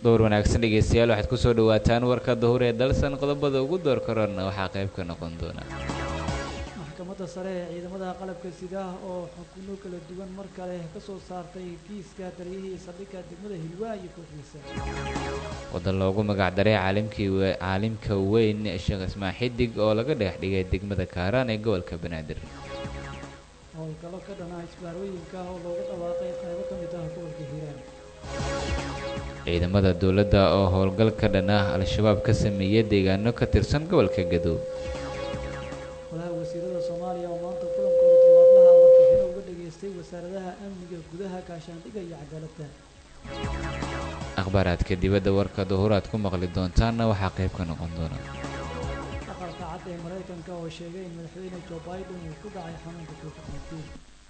dowr wanaagsan dhegeystayaal waxaad kusoo dhawaataan warka duhur ee dalsan qodobada ugu door korana waxaa qayb ka noqon doona maxkamadda sare ee ciidamada qalabka sidaah oo xukuno kala duwan mar kale ka soo saartay kiiska taliyihii saldhigga degmada hilwaa iyo kooxdiisa wadan loogu magacdaray caalimkii caalimka weyn sheekh ismaan xidig oo laga dhagax dhigay degmada kaaraan ee gobolka banaadir howlgallo ka dhanaa isbaarooyinka oo loogu dhawaaqay qaybo ka mid ah gobolka hiiraan ciidamada dowladda oo howlgal ka dhan ah al-shabaab ka sameeyay deegaano ka tirsan gobolka gadow golaha wasiirada soomaaliya oo maanta kulankooda jawaablaha warbixino uga dhageystay wasaaradaha amniga gudaha gaashaandhigga iyo cadaaladda akhbaaraadka dibadda warka duhuraad ku maqli doontaanna waxaa qayb ka noqon doona aqalka cad ee maraykanka oo sheegay in madaxweyne joe biden uu ku dhacay xanuunka covid-19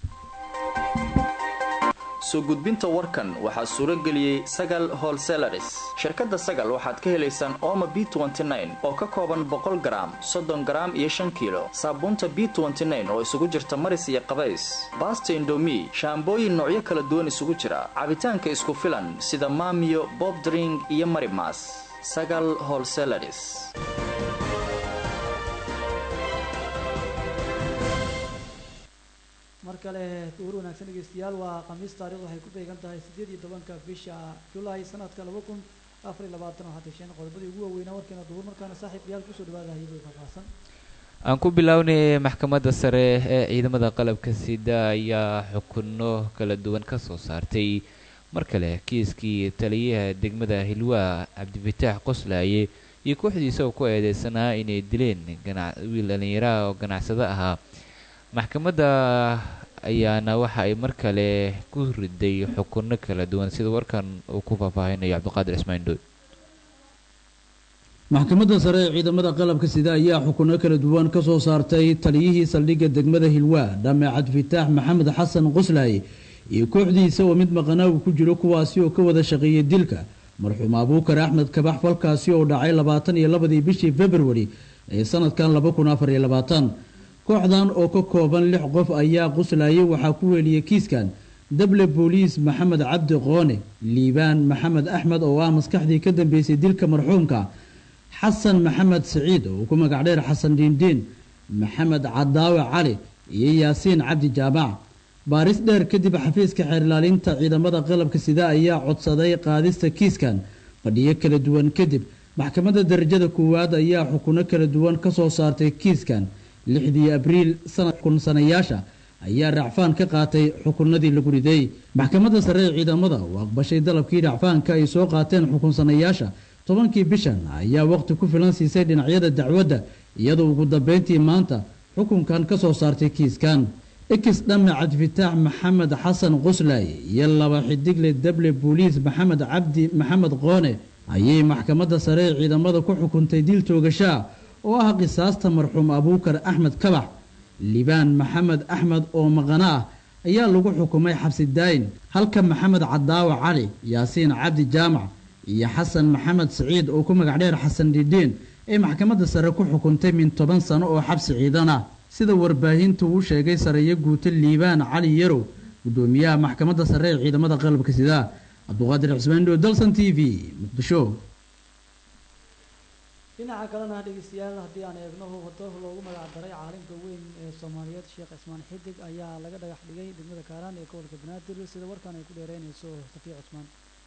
soo gudbinta warkan waxaa suuro geliyey sagal holselaris shirkadda sagal waxaad ka helaysaan ooma b oo ka kooban boqol garaam soddon garaam iyo shan kiilo saabuunta b oo isugu jirta maris iyo qabays baasta indomi shaambooyin noocyo kala duwan isugu jira cabitaanka isku filan sida maamiyo bobdring iyo marimas sagal holselaris mar kale duhur wanaagsan dhegeystayaal waa khamiis taarikhdu waxay ku beegan tahay siddeed iyo tobanka bisha julaay sanadka laba kun afar iyo labaatan waxaa tasheen qodobadii ugu waaweynaa warkeena duhur markaana saaxiib yaal kusoo dhawaada hayadii faahfaahsan aan ku bilownay maxkamadda sare ee ciidamada qalabka sida ayaa xukuno kala duwan ka soo saartay mar kale kiiskii taliyaha degmada hilwaa cabdifataax qoslaaye iyo kooxdiisa oo ku eedeysanaa inay dileen wiil dhallinyaraha oo ganacsado ahaa maxkamadda ayaana waxa ay mar kale ku riday xukuno kala duwan sida warkan uu ku faahfaahinayo cabdiqaadir ismaail dooy maxkamadda sare ee ciidamada qalabka sida ayaa xukuno kala duwan ka soo saartay taliyihii saldhigga degmada hilwaa dhame cabdifataax maxamed xasan qoslaaye iyo kooxdiisa oo mid maqanaagu ku jiro kuwaasi oo ka wada shaqeeyay dilka marxuum abuukar axmed kabax falkaasi oo dhacay labaatan iyo labadii bishii februari ee sanadkan laba kun afar iyo labaatan kooxdan oo ka kooban lix qof ayaa quslaayay waxaa ku weeliyey kiiskan dable booliis maxamed cabdi qoone liibaan maxamed axmed oo ah maskaxdii ka dambeysay dilka marxuumka xasan maxamed siciid oo ku magac dheer xasan diindiin maxamed cadaawe cali iyo yaasiin cabdi jaamac baaris dheer kadib xafiiska xeerlaalinta ciidamada qalabka sida ayaa codsaday qaadista kiiskan fadhiyo kala duwan kadib maxkamadda darajada koowaad ayaa xukuno kala duwan ka soo saartay kiiskan lixdii abriil sanad kunsanayaasha ayaa racfaan ka qaatay xukunadii lagu riday maxkamadda sare ee ciidamada oo aqbashay dalabkii racfaanka ay soo qaateen xukunsanayaasha tobankii bishan ayaa waqti ku filan siisay dhinacyada dacwadda iyadoo ugu dambeyntii maanta xukunkan ka soo saartay kiiskan ekis dhame cabdifataax maxamed xasan quslay iyo laba xidigle dable booliis maxamed cabdi maxamed qoone ayay maxkamadda sare ee ciidamada ku xukuntay dil toogashaa oo ah qisaasta marxuum abuukar axmed kabax libaan maxamed axmed oo maqano ah ayaa lagu xukumay xabsi daayin halka maxamed cadaawa cali yaasiin cabdi jaamac iyo xasan maxamed siciid oo ku magac dheer xasan dhidhiin ay maxkamadda sare ku xukuntay min toban sano oo xabsi ciidan ah sida warbaahintu uu sheegay sareeyo guuto liibaan cali yarow gudoomiyaha maxkamadda sare ee ciidamada qalabka sida cabduqaadir cismaandho dalsan t v muqdisho dhinaca kalena dhegeystayaal haddii aan eegno wado loogu magac daray caalimka weyn ee soomaaliyeed sheekh cismaan xidig ayaa laga dhagax dhigay degmada kaaraan ee gobolka banaadir sida warkan ay ku dheereynayso safiya cusmaan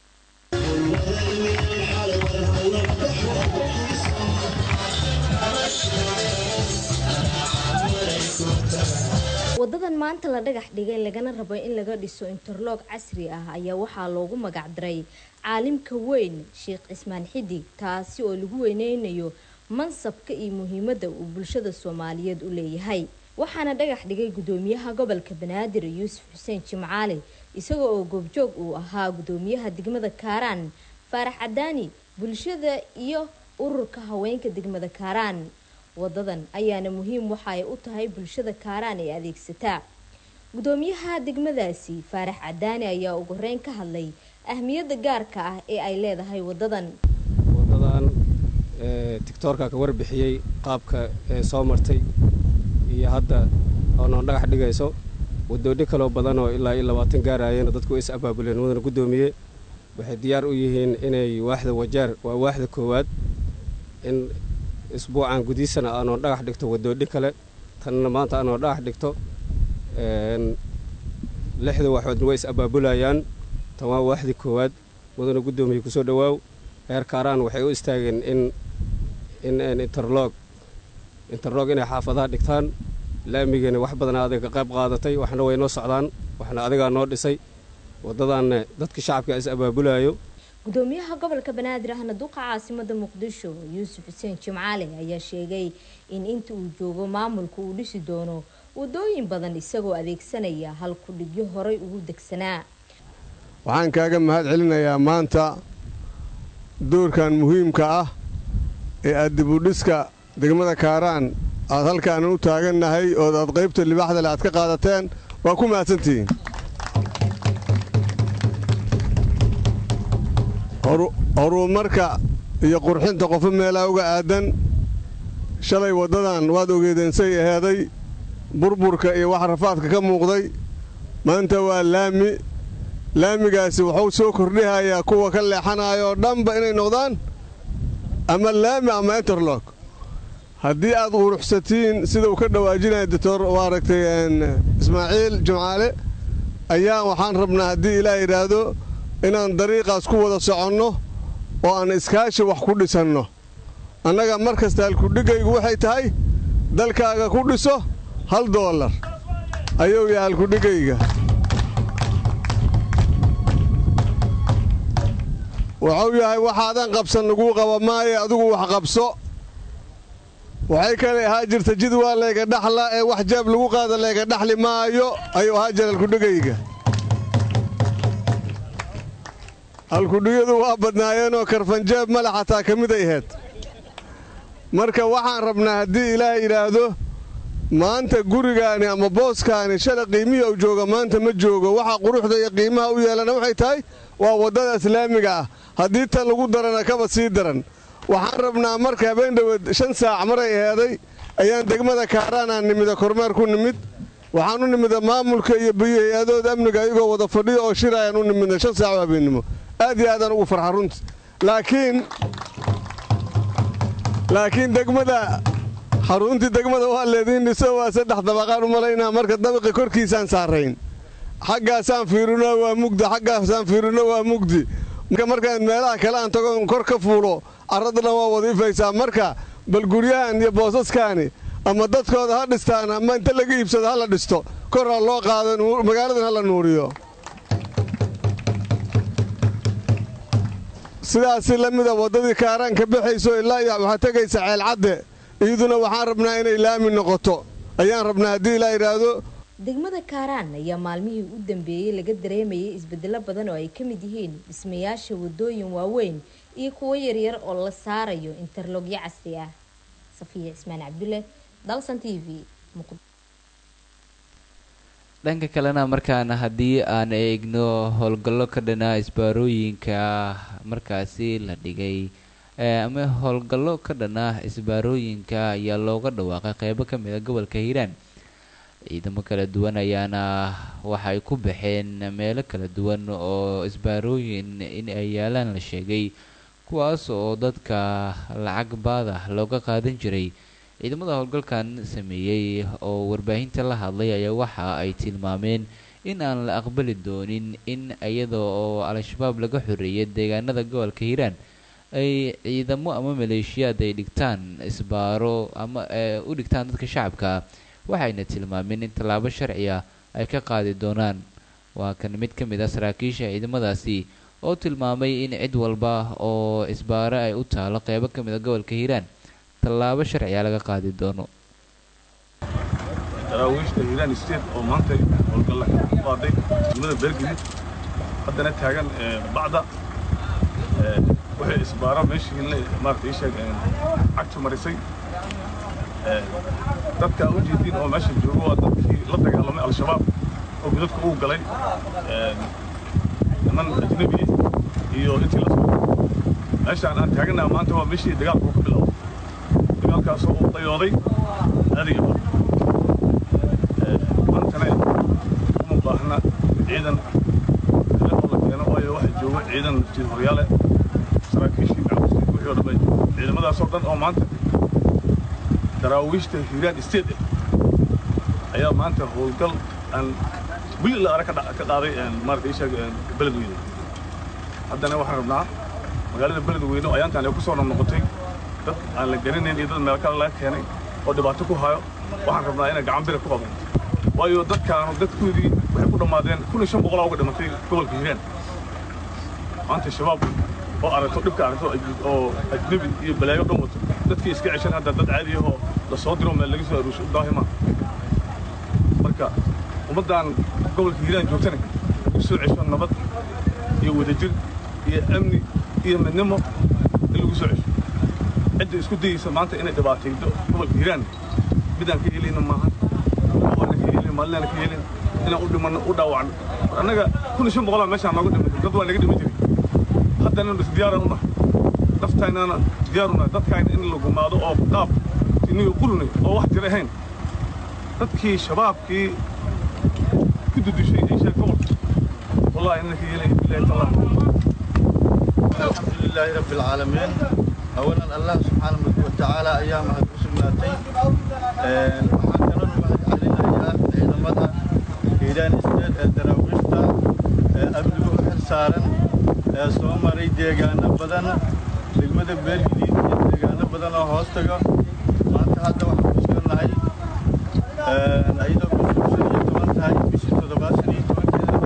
wadadan maanta la dhagax dhigay lagana rabo in laga dhiso interloog casri ah ayaa waxaa loogu magac daray caalimka weyn sheekh cismaan xidig taasi oo lagu weyneynayo mansabka iyo muhiimadda uu bulshada soomaaliyeed u leeyahay waxaana dhagax dhigay gudoomiyaha gobolka banaadir yuusuf xuseen jimcaali isaga oo goobjoog uu ahaa gudoomiyaha degmada kaaraan faarax cadaani bulshada iyo ururka haweenka degmada kaaraan wadadan ayaana muhiim waxa ay u tahay bulshada kaaraan ee adeegsataa gudoomiyaha degmadaasi faarax cadaani ayaa ugu horeyn ka hadlay ahmiyadda gaarka ah ee ay leedahay wadadan wadadan tictoorka ka warbixiyey qaabka ee soo martay iyo hadda oo noon dhagax dhigayso wadoodhi kaloo badan oo ilaa iyo labaatan gaarayeen dadku is abaabuleen wadana guddoomiye waxay diyaar u yihiin inay waaxda wajaar waa waaxda koowaad in isbuucan gudihiisana aanoo dhagax dhigto waddoodhin kale tanna maanta aanoo dhagax dhigto lixda waxoodna way is abaabulayaan tan waa waaxdii koowaad mudana guddoomiye kusoo dhowaaw reer kaaraan waxay u istaageen in in interlog interlog inay xaafadaha dhigtaan laamigana wax badana adiga ka qayb qaadatay waxna way noo socdaan waxna adigaa noo dhisay waddadaanna dadka shacabka is abaabulaayo gudoomiyaha gobolka banaadir ahna duqa caasimada muqdisho yuusuf xuseen jimcaale ayaa sheegay in inta uu joogo maamulka uu dhisi doono wadooyin badan isagoo adeegsanaya hal kudhigyo horay ugu degsanaa waxaan kaaga mahad celinayaa maanta doorkan muhiimka ah ee aad dibudhiska degmada kaaraan aad halkaanan u taagannahay ood aad qaybta libaaxdale aad ka qaadateen waa ku mahadsantihiin horumarka iyo qurxinta qofo meelaa uga aadan shalay waddadan waad ogeedeensay aheeday burburka iyo wax rafaadka ka muuqday maanta waa laami laamigaasi wuxuu soo kordhihayaa kuwa ka leexanaya oo dhanba inay noqdaan ama laami ama interlog haddii aad quruxsatiin sida uu ka dhawaajinaya doctor waa aragtay ismaaciil jimcaale ayaa waxaan rabnaa haddii ilaah yidhaahdo inaan dariiqaas ku wada soconno oo aan iskaashi wax ku dhisanno annaga mar kasta halkudhigaygu waxay tahay dalkaaga ku dhiso hal doolar ayuu yahay halkudhigayga wuxuu yahay waxaadan qabsan laguu qaba maaye adigu wax qabso waxay kale ahaa jirta jid waa layga dhaxla ee wax jaab lagu qaada layga dhaxli maayo ayuu ahaa jira halkudhigayga halkudhigyadu waa badnaayeenoo karfanjaab male xataa ka mid ay ahayd marka waxaan rabnaa haddii ilaah yidhaahdo maanta gurigaani ama booskaani shala qiimihii uu jooga maanta ma joogo waxa quruxda iyo qiimaha u yeelana waxay tahay waa waddada islaamiga ah haddii tan lagu darana kaba sii daran waxaan rabnaa marka habeen dhoweed shan saac maray aheeday ayaan degmada kaaraanaan nimida kormeer ku nimid waxaan u nimida maamulka iyo biyo hay-adooda amniga ayagoo wada fadhiyo oo shir ayaan u nimidna shan saac oo habeennimo aad iyo aadaan ugu farxa runti laakiin laakiin degmada xaruntii degmada waa leediin dhiso waa saddex dabaqaan u malaynaa marka dabaqi korkiisaan saarayn xaggaasaan fiirino waa mugdi xaggaasaan fiirino waa mugdi markaan meelaha kale aan tago kor ka fuulo carradana waa wadiifaysaa marka bal guryahan iyo boosaskaani ama dadkooda ha dhistaan ama inta laga iibsado ha la dhisto kor ha loo qaado magaaladan ha la nuuriyo sidaasi la mida waddadii kaaraan ka baxayso ilaa iyo waxaa tegaysa ceelcadde iyaduna waxaan rabnaa inay laami noqoto ayaan rabnaa haddii ilaa yidhaahdo degmada kaaraan ayaa maalmihii u dambeeyey laga dareemayay isbedelo badan oo ay ka mid yihiin dhismayaasha wadooyin waaweyn iyo kuwo yaryar oo la saarayo interlogyo casri ah safiya cismaan cabdulle dalsan t v dhanka kalena markaana haddii aan eegno howlgallo ka dhanaa isbaarooyinka markaasi la dhigay ama howlgallo ka dhanaa isbaarooyinka ayaa looga dhawaaqay qeybo ka mid a gobolka hiiraan ciidamo kala duwan ayaana waxay ku baxeen meelo kala duwan oo isbaarooyin in ay yaalaan la sheegay kuwaas oo dadka lacag baada looga qaadan jiray ciidamada howlgalkan sameeyey oo warbaahinta la hadlay ayaa waxa ay tilmaameen in aan la aqbali doonin in iyada oo al-shabaab laga xoreeyay deegaanada gobolka hiiraan ay ciidamo ama maleeshiyaad ay dhigtaan isbaaro ama u dhigtaan dadka shacabka waxayna tilmaameen in tallaabo sharci ah ay ka qaadi doonaan waa kan mid ka mid ah saraakiisha ciidamadaasi oo tilmaamay in cid walba oo isbaaro ay u taalo qeybo ka mid a gobolka hiiraan tallaabo sharciga laga qaadi doono daraawiishta hiiraan state oo maanta howlgalla ku qaaday degmada beergedid haddana taagan bacda waxay isbaaro meeshii maarata ii sheeg cagtu marisay dadka u jeedin oo meesha jooga waa dadkii la dagaalamay al-shabaab oo gudadka uu galay niman ajnabi iyo intii la soo meeshaan aan taaganaha maanta waa meeshii dagaalku ka bilowday dagaalkaasoo uu dayooday adiga maantana uma baahna ciidan kale oo la keeno waayo waxa jooga ciidan naftiid horyaale saraakiishii macawiskii wixii oo dhamay ciidamadaasoo dhan oo maanta daraawiishta hiiraan state ah ayaa maanta howlgal aan wili la arag ka dha- ka qaaday maarata isheeg beledweyne haddana waxaan rabnaa magaalada beledweyne oo ayaantaan ay ku soo noqnoqotay dad aan la garanayn iyo dad meel kale laga keenay oo dhibaato ku hayo waxaan rabnaa inay gacan bira ku qaban waayo dadkaanu dadkoodii waxay ku dhammaadeen kun iyo shan boqolaa uga dhimatay gobolka hiiraan maanta shabaab oo aragto dhibka aragto aj- oo ajnebi iyo balaayo dhan wato dadkii iska ceshan hadda dad caadi ahoo la soo diro meel laga soo aruusho daahima marka ummaddan gobolka hiiraan joogtana u soo cesho nabad iyo wadajir iyo amni iyo midnimo in lagu soo cesho cidda isku dayeysa maanta inay dhibaataydo gobolka hiiraan midaan ka helina maahan waana ka helin maalinaan ka helin inaan u dhimanno u dhaawacno annaga kun iyo shan boqolaa meeshaan nooga dhimatay dad waa naga dhimi jiray haddana is diyaaran u nahay naftaynana diyaar u nahay dadkayna in la gumaado oo qaab iniyo qulunay oo wax jir ahayn dadkii shabaabkii ku dudushay ay sheeg gobolka wallahi inana ka helay bilahi tallah الحمد لله رب العالمين أولا الله سبحانه وتعالى أيام سماتي waxaan kaloo mahad celinayaa ciidamada hiiraan isteed ee daraawiishta ee amnigu u xil saaran ee soo maray deegaano badan degmada beergadiid iyo deegaano badan oo hoos taga maanta hadda waxaan ku sugannahay ayadoo bishu shan iyo toban tahay bishii toddobaad shan iyo tobankeeda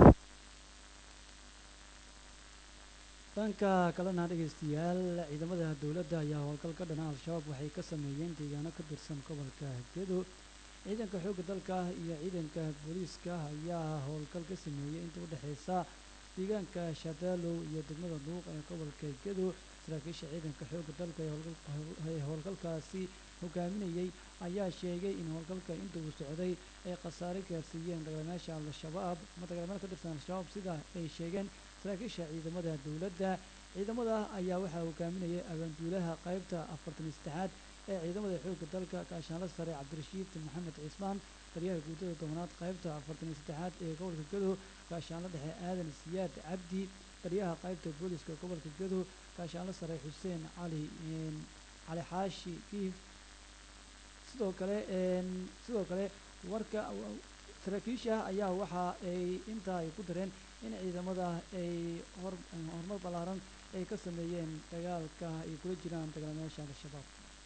dhanka kalena dhegaystayaal ciidamada dowladda ayaa howlgal ka dhana al-shabaab waxay ka sameeyeen deegaano ka tirsan gobolka gedo ciidanka xoogga dalka iyo ciidanka booliiska ayaa howlgal ka sameeyey inta u dhexeysa deegaanka shadaalow iyo degmada duuq ee gobolka gedo saraakiisha ciidanka xoogga dalka ee howlgal- ee howlgalkaasi hogaaminayey ayaa sheegay in howlgalka inta uu socday ay khasaare gaarsiiyeen dagaalamayaasha al-shabaab ama dagaalamayaal ka tirsan al-shabaab sida ay sheegeen saraakiisha ciidamada dowladda ciidamada ayaa waxaa hogaaminayay abaanduulaha qaybta afartan iyo saddexaad ee ciidamada xoogga dalka gaashaanla sare cabdirashiid maxamed cismaan taliyaha guudada tobanaad qaybta afartan iyo saddexaad ee gobolka gedo gaashaanla dhexe aadan siyaad cabdi taliyaha qaybta booliska gobolka gedo gaashaanla sare xuseen cali een, cali xaashi kiif sidoo kale een, sidoo kale warka saraakiisha ayaa waxa ay intaa ay ku dareen in ciidamada ay hor horumar ballaaran ay ka sameeyeen dagaalka ay kula jiraan dagaalamayaasha al-shabaab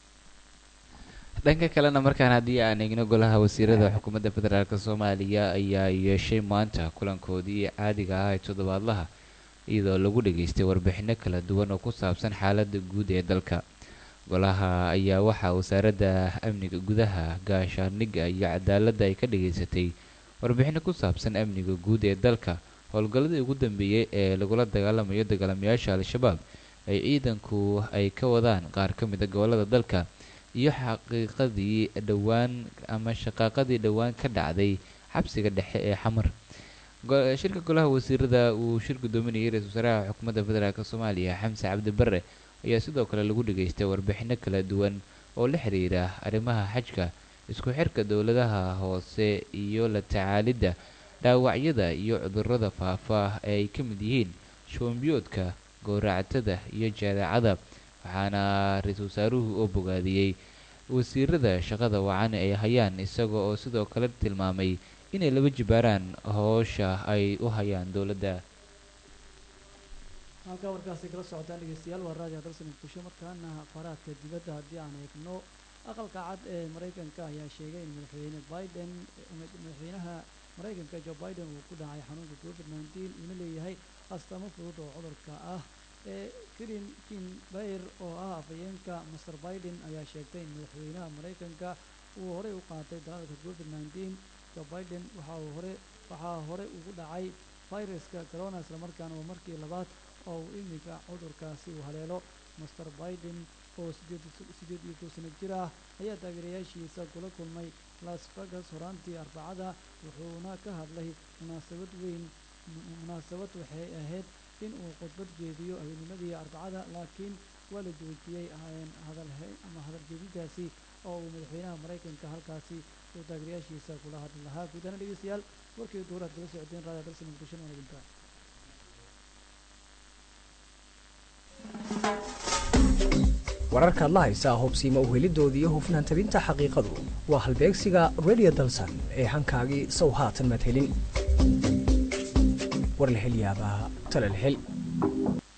dhanka kalena markaan haddii aan eegno golaha wasiirada xukuumadda federaalk soomaaliya ayaa yeeshay maanta kulankoodii caadiga ah ee toddobaadlaha iyadoo lagu dhageystay warbixino kala duwan oo ku saabsan xaaladda guud ee dalka golaha ayaa waxaa wasaaradda amniga gudaha gaashaandhigga iyo cadaaladda ay ka dhageysatay warbixino ku saabsan amniga guud ee dalka howlgalladii ugu dambeeyey ee lagula dagaalamayo dagaalamayaasha al-shabaab ay ciidanku ay ka wadaan qaar ka mid a gobollada dalka iyo xaqiiqadii dhowaan ama shaqaaqadii dhowaan ka dhacday xabsiga dhexe ee xamar Go- shirka golaha wasiirada uu shir gudoominayay ra-iisul wasaaraha xukuumadda federaalk soomaaliya xamse cabdi barre ayaa sidoo kale lagu dhageystay warbixino kala duwan oo la xiriira arrimaha xajka isku xirka dowladaha hoose iyo la tacaalidda dhaawacyada iyo cudurrada faafa ee ay ka mid yihiin shubanbiyoodka gowracatada iyo jadeecada waxaana ra-iisul wasaaruhu oo bogaadiyey wasiirada shaqada wacan ay hayaan isaga oo sidoo kale tilmaamay inay laba jibaaraan howsha ay u hayaan dowladda halkaa warkaasi kala socotaan dhegeystayaal waa raadiyo dalsan muqdisho markaana akhbaaraadka dibadda haddii aan eegno aqalka cad ee maraykanka ayaa sheegay in madaxweyne biden madaxweynaha maraykanka joe biden uu ku dhacay xanuunka covid nineteen uuna leeyahay astaamo fudud oo cudurka ah ee kirin kin bayr oo ah afhayeenka master biden ayaa sheegtay in madaxweynaha maraykanka uu horey u qaatay dalaalka covid nineteen joe biden waxa uu hore waxaa hore ugu dhacay fayraska corona islamarkaana waa markii labaad oo uu iminka cudurkaasi uu haleelo master biden oo sideed sideed iyo kow sano jir ah ayaa taageerayaashiisa kula kulmay las vegas horaantii arbacada wuxuuna ka hadlay munaasabad weyn munaasabad waxay ahayd in uu khudbad jeediyo habeennimadii arbacada laakiin waa la joojiyey hadal ama hadal jeedintaasi oo uu madaxweynaha maraykanka halkaasi uu taageerayaashiisa kula hadli lahaa guud ahaan dhegeystayaal warkii duuraad kala socdeen raadiyo dalsan muqdisho waa idinka wararkaad la haysaa hubsiima uhelidooda iyo hufnaan tabinta xaqiiqadu waa halbeegsiga radio dalsan ee hankaagii sow haatan madhelin war la hel yaabaa tala la hel